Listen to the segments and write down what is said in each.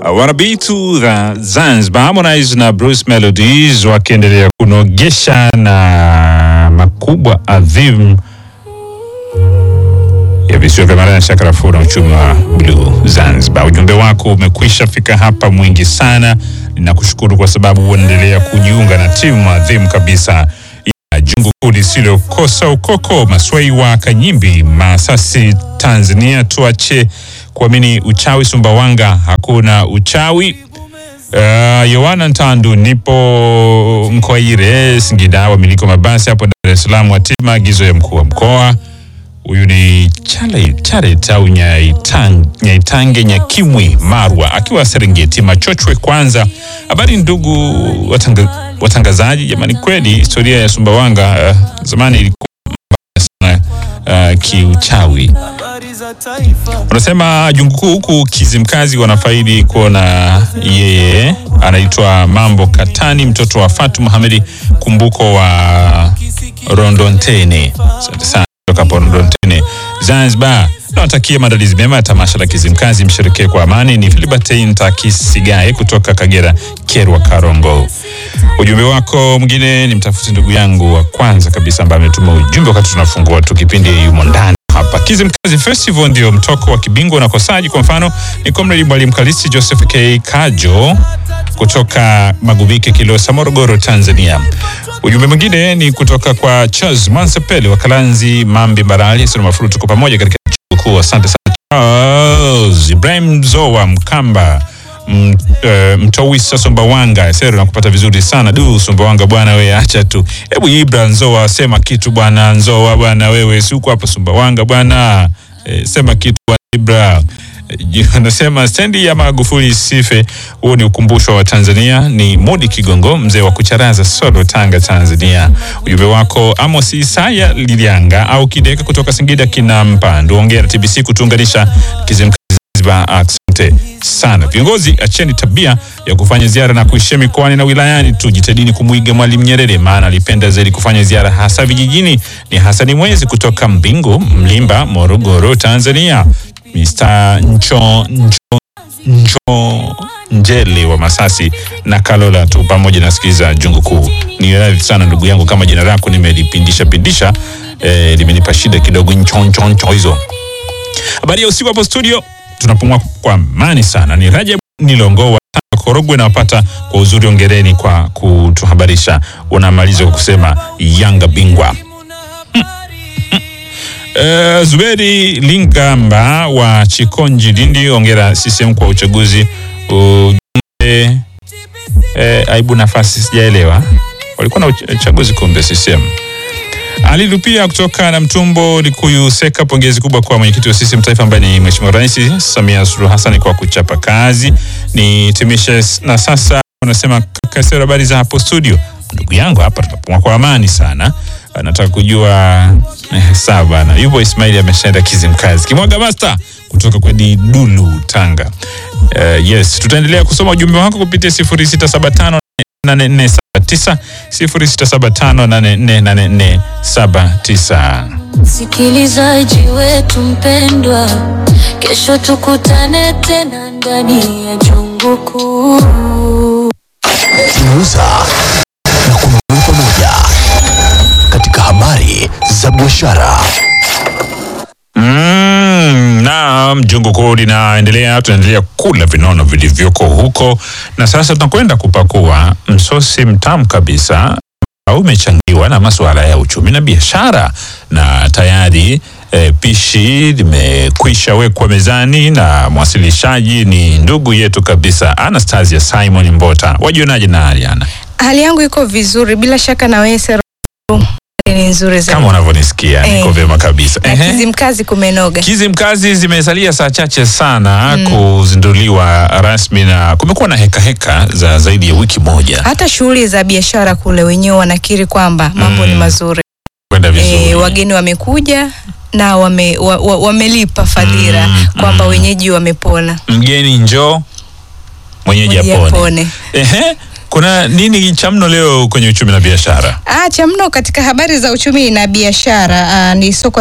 wanabitu za Zanzibar Harmonize na Bruce Melodies wakiendelea kunogesha na makubwa adhimu ya visiwa vya Mara na Shakarafu na uchumi wa bluu Zanzibar. Ujumbe wako umekwisha fika hapa mwingi sana. Ninakushukuru kwa sababu unaendelea kujiunga na timu adhimu kabisa ya jungu kuu lisilokosa ukoko, Maswai wa Kanyimbi, Masasi, Tanzania. Tuache kuamini uchawi Sumbawanga, hakuna uchawi. Uh, Yohana Ntandu, nipo Mkoaire, Singida. Wamiliki wa mabasi hapo Dar es Salaam watii maagizo ya mkuu wa mkoa. Huyu ni Chale Charet au Nyaitange, Nyaitange Nyakimwi Marwa akiwa Serengeti Machochwe. Kwanza habari ndugu watanga, watangazaji, jamani, kweli historia ya Sumbawanga uh, zamani ilikuwa mbaya sana uh, kiuchawi. Unasema jungu kuu huku Kizimkazi wanafaidi kuona yeye anaitwa Mambo Katani, mtoto wa Fatu Muhamedi Kumbuko wa Rondontene. Asante sana kutoka hapo Rondontene, Zanzibar. Nawatakia maandalizi mema ya tamasha la Kizimkazi, msherekee kwa amani. Ni Filibertin Takisigae kutoka Kagera, Kerwa, Karongo. Ujumbe wako mwingine ni mtafuti ndugu yangu wa kwanza kabisa ambaye ametuma ujumbe wakati tunafungua tu kipindi yumo ndani hapa. Kizimkazi Festival ndio mtoko wa kibingwa unakosaji. Kwa mfano ni Comrade Mwalimu Kalisi Joseph K Kajo kutoka Magubike, Kilosa, Morogoro, Tanzania. Ujumbe mwingine ni kutoka kwa Charles Mansepele wa Kalanzi, Mambi, Mbarali, Sura Mafuru. Tuko pamoja katika chuo kuu. Asante sana Charles. Ibrahim Zowa Mkamba M, uh, Mtowisa Sumbawanga sero na kupata vizuri sana du Sumbawanga bwana, wewe acha tu. Hebu Ibra Nzoa sema kitu bwana. Nzoa bwana, wewe si uko hapo Sumbawanga bwana, e, sema kitu bwana Ibra. E, anasema stendi ya Magufuli sife. Huo ni ukumbusho wa Tanzania. Ni Modi Kigongo, mzee wa kucharaza Solo, Tanga, Tanzania. Ujumbe wako Amos Isaya Lilianga au Kideka kutoka Singida kinampa nduongea na TBC kutuunganisha Kizimkazi Zanzibar. Asante sana viongozi, acheni tabia ya kufanya ziara na kuishia mikoani na wilayani tu. Jitahidini kumwiga Mwalimu Nyerere, maana alipenda zaidi kufanya ziara hasa vijijini. Ni Hasani Mwezi kutoka Mbingu, Mlimba, Morogoro, Tanzania. Mr. Ncho, Ncho, Ncho Njele wa Masasi na Kalola tu pamoja nasikiliza jungu kuu. Ni radhi sana ndugu yangu kama jina lako nimelipindisha pindisha, eh, limenipa shida kidogo. Ncho, ncho, ncho hizo. Habari ya usiku hapo studio tunapumua kwa amani sana. Ni Rajab Nilongo wa Korogwe nawapata kwa uzuri. Ongereni kwa kutuhabarisha. Unamaliza kwa kusema Yanga bingwa. Hmm. Hmm. Uh, Zuberi Lingamba wa Chikonji Lindi, ongera CCM kwa uchaguzi. Ujumbe eh, aibu nafasi, sijaelewa walikuwa na uchaguzi kumbe CCM Alilu pia kutoka na Mtumbo Likuyu Seka, pongezi kubwa kwa mwenyekiti wa CCM taifa ambaye ni Mheshimiwa Rais Samia Suluhu Hassan kwa kuchapa kazi. Ni timishe na sasa unasema kaka, sio habari za hapo studio. Ndugu yangu hapa tunapumua kwa amani sana. Nataka kujua eh, sawa bana. Yupo Ismaili ameshaenda Kizimkazi. Kimwaga Master kutoka kwa Didulu Tanga. Uh, yes, tutaendelea kusoma ujumbe wako kupitia 0675 8479 0675848479. Msikilizaji wetu mpendwa, kesho tukutane tena ndani ya jungu kuu. Tunauza na kununua pamoja katika habari za biashara. Mm, na jungu kuu linaendelea, tunaendelea kula vinono vilivyoko huko, na sasa tunakwenda kupakua msosi mtamu kabisa au umechangiwa na masuala ya uchumi na biashara, na tayari e, pishi limekwisha wekwa mezani na mwasilishaji ni ndugu yetu kabisa Anastasia Simon Mbota. Wajionaje na Ariana? Hali yangu iko vizuri, bila shaka na wewe Sero, ni nzuri zaidi. Kama unavyonisikia niko Eh. vyema kabisa. Na Ehe. Kizimkazi kumenoga. Kizimkazi zimesalia saa chache sana kuzinduliwa rasmi na kumekuwa na heka heka za zaidi ya wiki moja Hata shughuli za biashara kule wenyewe wanakiri kwamba mambo ni Mm. mazuri. kwenda vizuri. E, wageni wamekuja na wame, wa, wa, wamelipa fadhila Mm, kwamba mm. wenyeji wamepona. Mgeni njoo mwenyeji Mwenyeji apone. apone. Ehe, kuna nini cha mno leo kwenye uchumi na biashara? Ah, cha mno katika habari za uchumi na biashara ah, ni soko la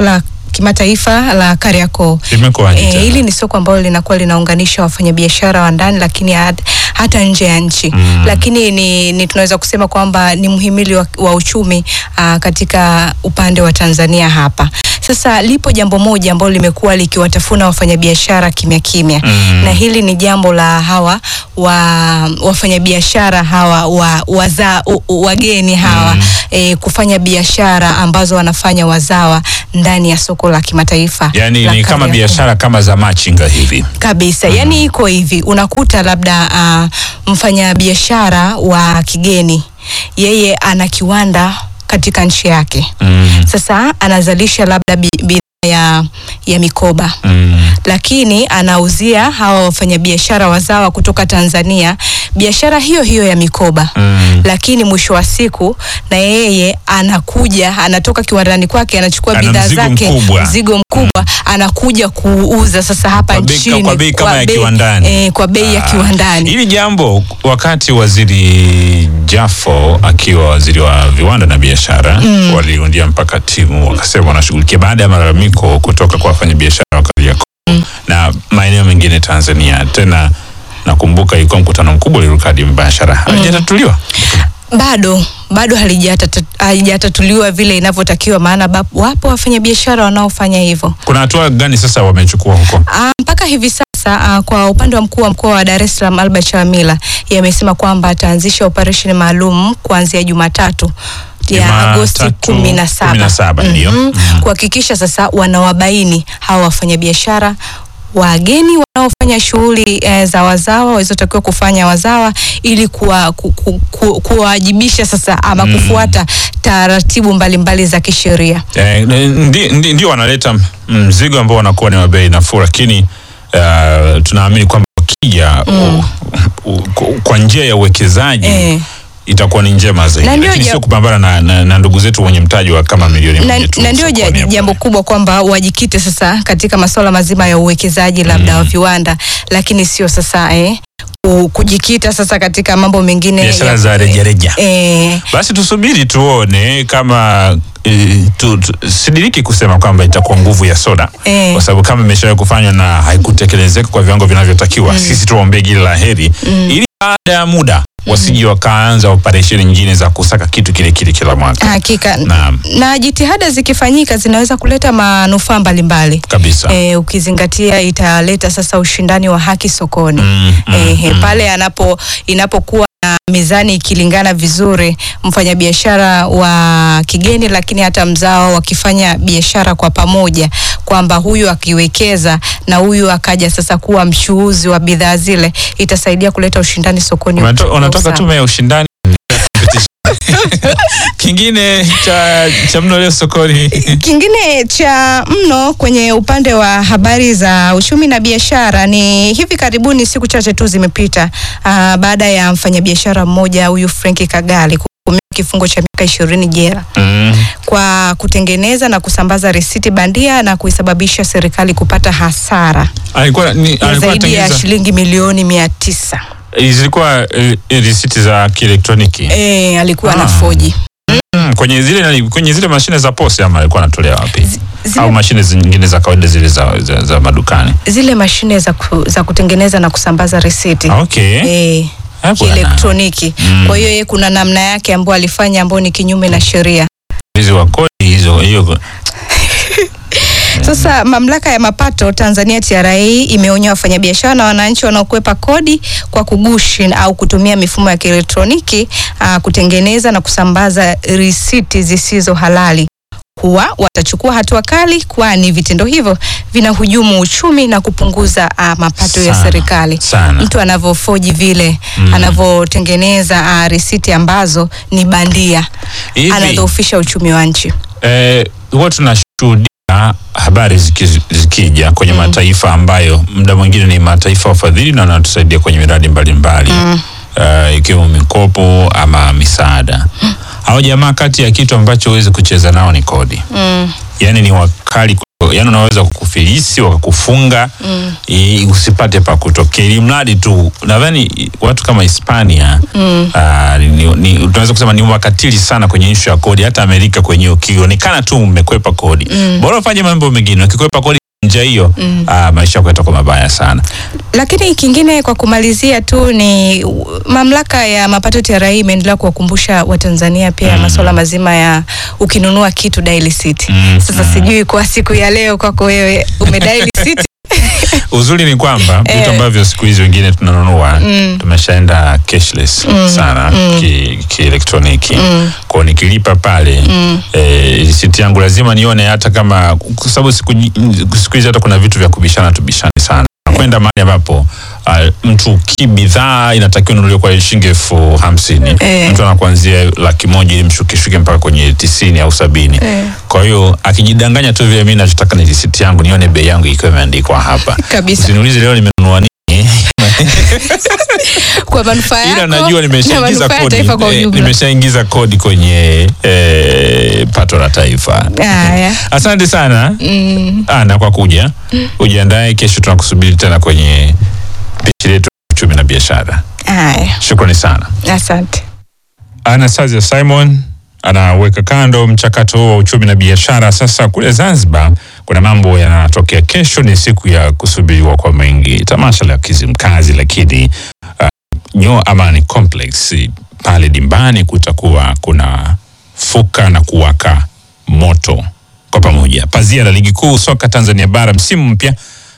kimataifa la Kariakoo. Limekuwaje Eh, tena? hili ni soko ambalo linakuwa linaunganisha wafanyabiashara wa ndani lakini hat- hata nje ya nchi Mm. lakini ni, ni tunaweza kusema kwamba ni mhimili wa, wa uchumi aa, katika upande wa Tanzania hapa. Sasa lipo jambo moja ambalo limekuwa likiwatafuna wafanyabiashara kimya kimya Mm. na hili ni jambo la hawa wa wafanyabiashara hawa wa, waza, u, u, wageni hawa Mm. eh, kufanya biashara ambazo wanafanya wazawa ndani ya soko la kimataifa Yaani la ni kama Kariakoo biashara kama za machinga hivi. kabisa yani iko hivi unakuta labda uh, mfanyabiashara wa kigeni yeye ana kiwanda katika nchi yake Mm. sasa anazalisha labda bi- bidhaa ya, ya mikoba Mm. lakini anauzia hawa wafanyabiashara wazawa kutoka Tanzania biashara hiyo hiyo ya mikoba Mm. lakini mwisho wa siku na yeye anakuja anatoka kiwandani kwake anachukua Ana bidhaa mzigo zake mkubwa. mzigo mkubwa anakuja kuuza sasa hapa Kwa bei- nchini kwa bei kama ya kiwandani. eh, kwa bei ya Ah, kiwandani Hili jambo wakati waziri Jafo akiwa waziri wa viwanda na biashara mm. waliundia mpaka timu wakasema wanashughulikia baada ya malalamiko kutoka kwa wafanyabiashara wa Kariakoo mm. na maeneo mengine Tanzania. Tena nakumbuka ilikuwa mkutano mkubwa uliruka hadi mbashara halijatatuliwa. bado bado halijatata- halijatatuliwa vile inavyotakiwa maana bap- wapo wafanyabiashara wanaofanya hivyo Kuna hatua gani sasa wamechukua huko? Ah, mpaka hivi sasa ah, kwa upande wa mkuu wa mkoa wa Dar es Salaam Albert Chalamila yamesema kwamba ataanzisha operesheni maalum kuanzia Jumatatu ya Jumatatu, Agosti kumi na saba 17, ndio. Mhm. Mhm. kuhakikisha sasa wanawabaini hawa wafanyabiashara wageni wanaofanya shughuli eh, za wazawa walizotakiwa kufanya wazawa ili kuwa- ku- ku- ku- kuwawajibisha sasa ama kufuata taratibu mbalimbali za kisheria. Eh, ndi, ndi, ndio wanaleta mzigo ambao wanakuwa ni wa bei nafuu, lakini uh, tunaamini kwamba wakija u- u- ku- kwa njia ya uwekezaji Eh. itakuwa ni njema zaidi, Na ndio lakini ja- sio kupambana na, na, na ndugu zetu wenye mtaji wa kama milioni na, moja tu na ndio ja- sokoni hapo. jambo kubwa kwamba wajikite sasa katika masuala mazima ya uwekezaji labda wa viwanda, lakini sio sasa eh, ku- kujikita sasa katika mambo mengine biashara ya- za rejareja. eh, Basi tusubiri tuone kama eh, tu, tu, sidiriki kusema kwamba itakuwa nguvu ya soda Eh. kwa sababu kama imeshawahi kufanywa na haikutekelezeka kwa viwango vinavyotakiwa, sisi tuwaombee gili la heri ili baada ya muda wasije wakaanza operesheni nyingine za kusaka kitu kile kile kila mwaka. hakika Naam. na jitihada zikifanyika zinaweza kuleta manufaa mbalimbali Kabisa. e, ukizingatia italeta sasa ushindani wa haki sokoni Mm, mm, Ehe, mm. pale anapo inapokuwa na mizani ikilingana vizuri, mfanyabiashara wa kigeni lakini hata mzao wakifanya biashara kwa pamoja, kwamba huyu akiwekeza na huyu akaja sasa kuwa mchuuzi wa bidhaa zile, itasaidia kuleta ushindani sokoni. Unato- wa Unatoka usawa. tume ya ushindani kingine cha, cha mno leo sokoni Kingine cha mno kwenye upande wa habari za uchumi na biashara ni hivi karibuni, siku chache tu zimepita, aa, baada ya mfanyabiashara mmoja huyu Frank Kagali kuhukumiwa kifungo cha miaka ishirini jela mm. kwa kutengeneza na kusambaza risiti bandia na kuisababisha serikali kupata hasara alikuwa ni, ya alikuwa zaidi ya anatengeneza shilingi milioni mia tisa. zilikuwa eh, risiti za kielektroniki E, alikuwa na Ah. foji mm, kwenye zile nani- kwenye zile mashine za posi ama alikuwa anatolea wapi zile, au mashine zingine za kawaida zile za, za, za madukani zile mashine za, ku, za kutengeneza na kusambaza risiti okay e, Ah, bwana. kielektroniki. Mm. Kwa hiyo yeye kuna namna yake ambayo alifanya ambayo ni kinyume na sheria. hizi wa kodi hizo hiyo Sasa mamlaka ya mapato Tanzania TRA imeonya wafanyabiashara na wananchi wanaokwepa kodi kwa kugushi au kutumia mifumo ya kielektroniki aa, kutengeneza na kusambaza risiti zisizo halali kuwa watachukua hatua kali, kwani vitendo hivyo vinahujumu uchumi na kupunguza aa, mapato ya Sana, serikali. sana. Mtu anavyofoji vile Mm. anavyotengeneza aa, risiti ambazo ni bandia hivi anadhoofisha uchumi wa nchi. eh, huwa tunashuhudia habari ziki- zikija kwenye mataifa ambayo muda mwingine ni mataifa wafadhili na wanatusaidia kwenye miradi mbalimbali mm. uh, ikiwemo mikopo ama misaada hao jamaa kati ya kitu ambacho huwezi kucheza nao ni kodi Mm. yaani ni wakali kwa- yani unaweza kukufilisi wakakufunga mm. e, usipate pa kutokea ili mradi tu nadhani watu kama hispania mm. ni, ni, tunaweza kusema ni wakatili sana kwenye ishu ya kodi hata amerika kwenyewe ukionekana tu mmekwepa kodi mm. bora ufanye mambo mengine ukikwepa kodi nje hiyo mm. maisha yako yatakuwa mabaya sana Lakini kingine kwa kumalizia tu ni u- mamlaka ya mapato TRA imeendelea kuwakumbusha Watanzania pia Mm. masuala mazima ya ukinunua kitu dial receipt. Mm, Sasa mm. sijui kwa siku ya leo kwako wewe umedial receipt uzuri ni kwamba vitu Eh. ambavyo siku hizi wengine tunanunua Mm. tumeshaenda cashless sana ki- kielektroniki mm. kwao nikilipa pale mm. eh, risiti yangu lazima nione hata kama kwa sababu siku nyi- siku hizi hata kuna vitu vya kubishana tubishani sana kwenda mahali ambapo uh, mtu ki bidhaa inatakiwa nunuliwa kwa shilingi elfu hamsini Eh. mtu anakuanzia laki moja ili mshukishuke mpaka kwenye tisini au sabini Eh. kwa hiyo akijidanganya tu vile mi nachotaka ni risiti yangu nione bei yangu ikiwa imeandikwa hapa Kabisa. usiniulize leo nimenunua nini kwa manufaa yako ila najua na nimeshaingiza manufaa ya kodi taifa kwa eh, ujumla. nimeshaingiza kodi kwenye eh, pato la taifa Haya. asante sana Mm. ana kwa kuja ujiandae kesho tunakusubiri tena kwenye pishi letu la uchumi na biashara Haya. shukrani sana Asante. Anastasia Simon anaweka kando mchakato huo wa uchumi na biashara. Sasa kule Zanzibar kuna mambo yanatokea. Kesho ni siku ya kusubiriwa kwa mengi, tamasha la Kizimkazi, lakini uh, Nyo Amani Complex pale dimbani kutakuwa kuna fuka na kuwaka moto kwa pamoja. Pazia la ligi kuu soka Tanzania bara msimu mpya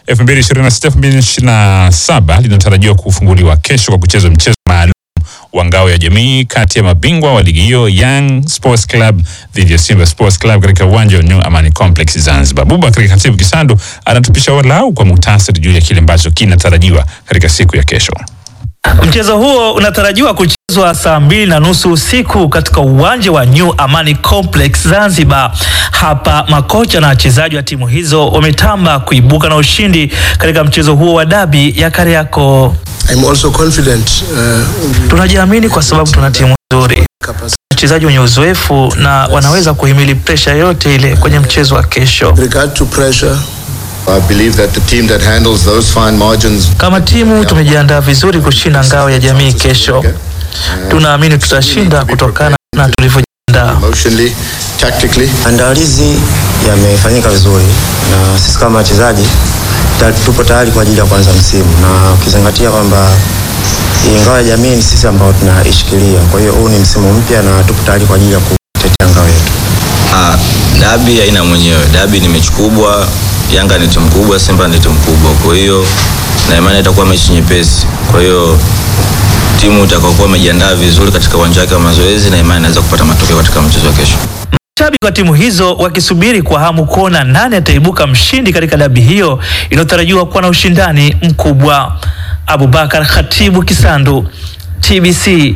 2026-2027 linatarajiwa kufunguliwa kesho kwa kuchezwa mchezo maalum wa ngao ya jamii kati ya mabingwa wa ligi hiyo Young Sports Club dhidi ya Simba Sports Club katika uwanja wa New Amani Complex Zanzibar. Abubakar Khatibu Kisandu anatupisha walau kwa muhtasari juu ya kile ambacho kinatarajiwa katika siku ya kesho. Mchezo huo unatarajiwa kuchezwa saa mbili na nusu usiku katika uwanja wa New Amani Complex Zanzibar. Hapa makocha na wachezaji wa timu hizo wametamba kuibuka na ushindi katika mchezo huo wa dabi ya Kariakoo. I'm also confident uh, Tunajiamini kwa sababu tuna timu nzuri, capacity wachezaji wenye uzoefu na wanaweza kuhimili presha yote ile kwenye mchezo wa kesho. with regard to pressure. I believe that the team that handles those fine margins Kama timu tumejiandaa vizuri kushinda ngao ya jamii kesho. Tunaamini tutashinda kutokana na tulivyojiandaa. emotionally, tactically. Maandalizi yamefanyika vizuri na sisi kama wachezaji ta- tupo tayari kwa ajili ya kuanza msimu, na ukizingatia kwamba hii ngao ya jamii ni sisi ambao tunaishikilia. Kwa hiyo huu ni msimu mpya na tupo tayari kwa ajili ya kutetea ngao yetu. Ah, dabi haina mwenyewe. Dabi ni mechi kubwa. Yanga ni timu kubwa, Simba ni timu kubwa. Kwa hiyo na imani itakuwa mechi nyepesi. Kwa hiyo timu itakayokuwa imejiandaa vizuri katika uwanja wake wa mazoezi, na imani inaweza kupata matokeo katika mchezo wa kesho. Mashabiki wa timu hizo wakisubiri kwa hamu kuona nani ataibuka mshindi katika dabi hiyo inayotarajiwa kuwa na ushindani mkubwa. Abubakar Khatibu Kisandu, TBC.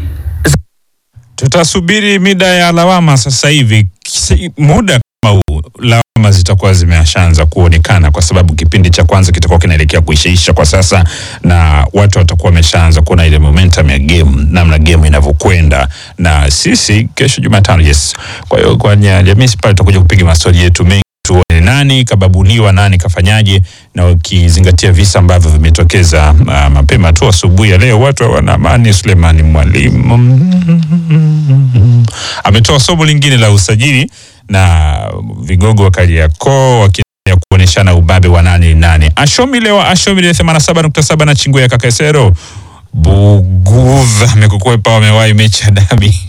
Tutasubiri mida ya lawama sasa hivi. Kisi- Muda kama huu lawama zitakuwa zimeshaanza kuonekana, kwa sababu kipindi cha kwanza kitakuwa kinaelekea kuishaisha kwa sasa, na watu watakuwa wameshaanza kuona ile momentum ya game, namna game inavyokwenda, na sisi kesho Jumatano, yes. Kwa hiyo kwenye jamii pale tutakuja kupiga mastori yetu mengi tuone nani kababuliwa, nani kafanyaje, na ukizingatia visa ambavyo vimetokeza uh, mapema tu asubuhi ya leo, watu hawana amani. Sulemani Mwalimu ametoa somo lingine la usajili na vigogo wa Kariakoo wakiendelea kuonyeshana ubabe wa nani ni nani. Ashomi leo Ashomi ile 87.7 na chingu ya Kakesero Buguva amekukwepa, wamewahi mechi ya dabi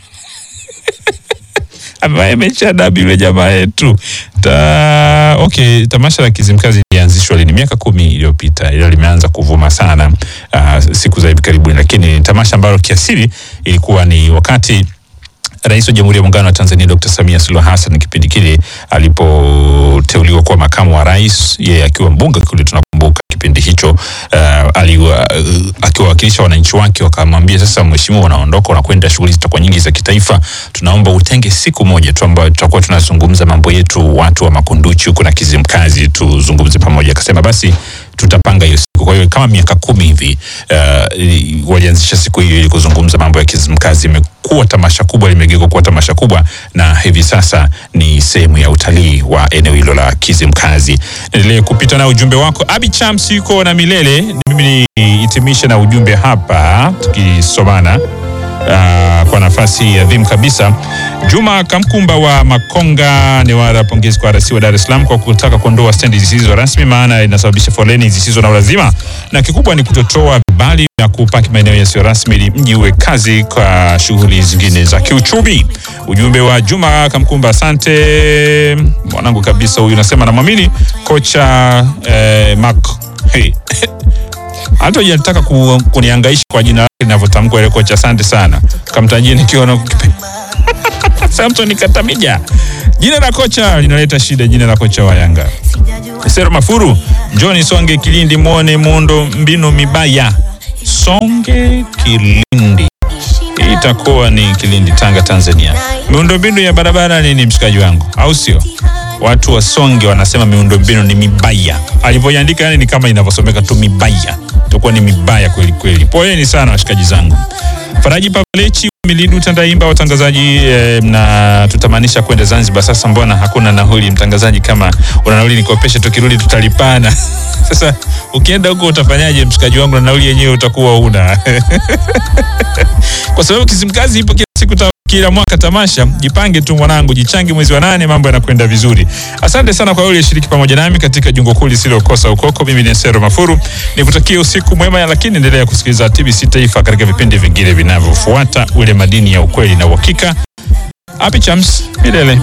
amewahi mechi ya dabi yule jamaa yetu ta, okay, tamasha la Kizimkazi lilianzishwa lini? Miaka kumi iliyopita, ilo limeanza kuvuma sana uh, siku za hivi karibuni, lakini ni tamasha ambalo kiasili ilikuwa ni wakati Rais wa Jamhuri ya Muungano wa Tanzania Dr. Samia Suluhu Hassan kipindi kile alipoteuliwa kuwa makamu wa rais, yeye akiwa mbunge kule, tunakumbuka kipindi hicho uh, aliwa, uh, akiwawakilisha wananchi wake, wakamwambia sasa, mheshimiwa, unaondoka unakwenda, shughuli zitakuwa nyingi za kitaifa, tunaomba utenge siku moja tu ambayo tutakuwa tunazungumza mambo yetu, watu wa Makunduchi huko na Kizimkazi, tuzungumze pamoja. Akasema basi tutapanga hiyo siku. Kwa hiyo kama miaka kumi hivi uh, walianzisha siku hiyo ili kuzungumza mambo ya Kizimkazi. Imekuwa tamasha kubwa, limegeuka kuwa tamasha kubwa, na hivi sasa ni sehemu ya utalii wa eneo hilo la Kizimkazi. Endelee kupita na ujumbe wako. Abi Chams yuko na milele, mimi nihitimishe na ujumbe hapa tukisomana uh, kwa nafasi adhimu kabisa. Juma Kamkumba wa Makonga Newara, pongezi kwa RC wa Dar es Salaam kwa kutaka kuondoa stendi zisizo rasmi, maana inasababisha foleni zisizo na ulazima, na kikubwa ni kutotoa vibali na kupaki maeneo yasiyo rasmi ili mji uwe kazi kwa shughuli zingine za kiuchumi. Ujumbe wa Juma Kamkumba, asante mwanangu kabisa. Huyu nasema namwamini kocha eh, Mark hey. hata hujataka ku, kuniangaisha kwa jina lake linavyotamkwa ile kocha. Asante sana, kamtajie nikiwa na Samson Katamija. Jina la kocha linaleta shida, jina la kocha wa Yanga. Sero Mafuru, John Songe Kilindi, muone muundo mbinu mibaya. Songe Kilindi itakuwa ni Kilindi, Tanga, Tanzania. Miundombinu ya barabara nini, mshikaji wangu, au sio? Watu wa Songe wanasema miundombinu ni mibaya, alivyoiandika yani ni kama inavyosomeka tu mibaya, itakuwa ni mibaya kweli kweli. Poleni sana washikaji zangu. Faraji Pavlechi Milidu Tandaimba, watangazaji eh, na tutamanisha kwenda Zanzibar. Sasa mbona hakuna nauli? Mtangazaji, kama una nauli nikopeshe, tukirudi tutalipana. Sasa ukienda huko utafanyaje, mshikaji wangu, na nauli yenyewe utakuwa una kwa sababu Kizimkazi ipo kila siku ta kila mwaka tamasha. Jipange tu mwanangu, jichange mwezi wa nane, mambo yanakwenda vizuri. Asante sana kwa yule shiriki pamoja nami katika jungo kuu lisilokosa ukoko. Mimi ni Sero Mafuru, nikutakie usiku mwema, lakini endelea kusikiliza TBC Taifa katika vipindi vingine vinavyofuata, ule madini ya ukweli na uhakika. Happy Chams milele.